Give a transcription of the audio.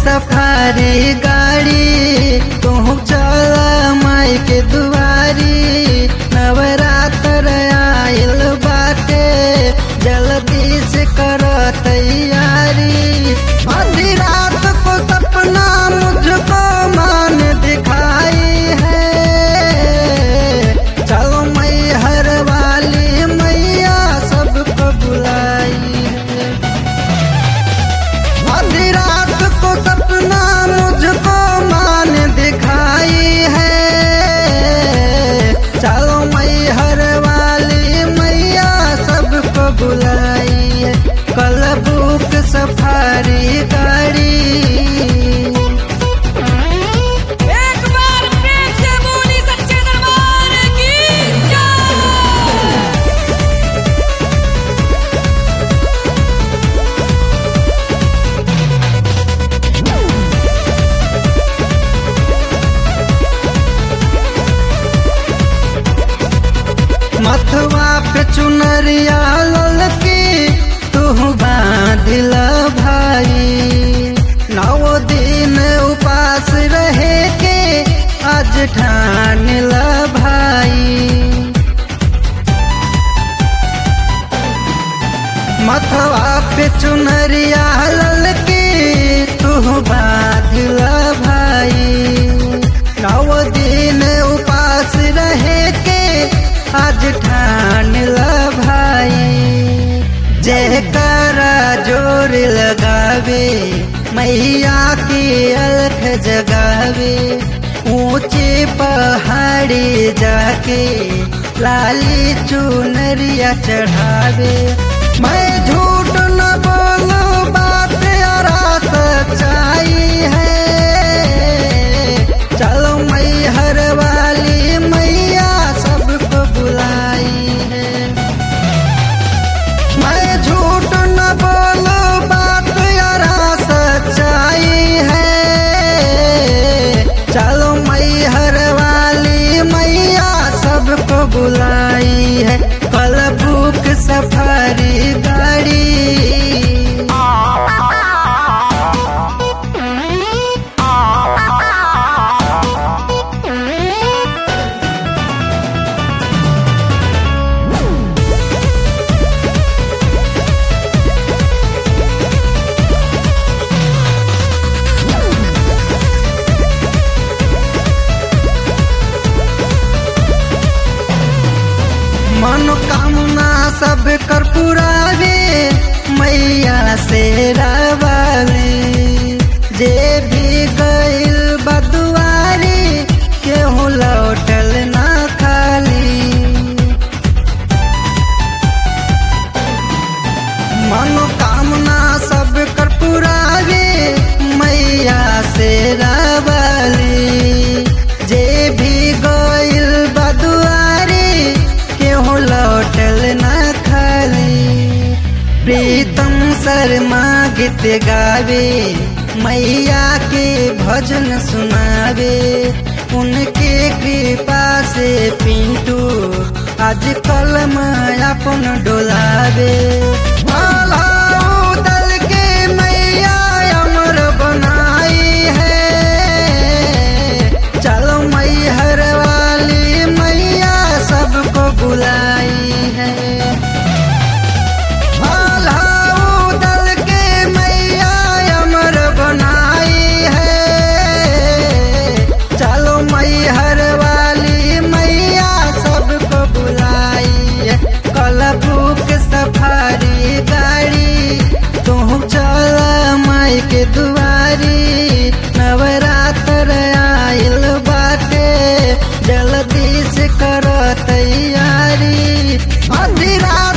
safari गाड़ी तू चल माई के दुआरी नवरात्र आइल बाटे जल्दी से कर तैयारी आधी रात को सपना मुझको मान दिखाई है चलो मैहर वाली मैया सबको बुलाई है आधी रात को सपना मुझको मान दिखाई है चलो मैहर वाली मैया सबको बुलाई है कल बुक सफारी गाड़ी एक बार प्रेम से बोली सच्चे दरबार की जय मथवा पे चुनरिया ललकी तू बांधिल भाई नौ दिन उपास रहे के आज ठानिल भाई मथवा पे चुनरिया ललकी तू बांधिल भाई नौ दिन उपास रहे के आज ठान ल भाई जय करा जोर लगावे मैया की अलख जगावे ऊंचे पहाड़ी जाके लाली चुनरिया चढ़ावे मैं झूठ न बोलू बात यारा सच्चाई है चलो मैहर वाली मैया सबको बुलाई है मैं झूठ न बोलू बात यारा सच्चाई है चलो मैहर वाली मैया सबको बुलाई है कल बुक सफारी गाड़ी मनोकामना सब कर पुरावे मैया से रवाले जे भी गइल बदुआरी केहू लौटल ना खाली मनोकामना सब कर पुरावे मैया से रवाली जे भी गइल बदुआरी केहू लौटल न खाली प्रीतम शर्मा गीत गावे मैया के भजन सुनावे उनके कृपा से पिंटू आज कल अपन डोलावे आल्हा दल के मैया अमर बनाई है चलो मैहर वाली मैया सबको बुलाई है आल्हा दल के मैया अमर बनाई है चलो मैहर वाली मैया सबको बुलाई है कल बुक सफारी गाड़ी तू चल माई के दुआरी नवरात्र आइल बाटे जल्दी से कर तैयारी आधी रात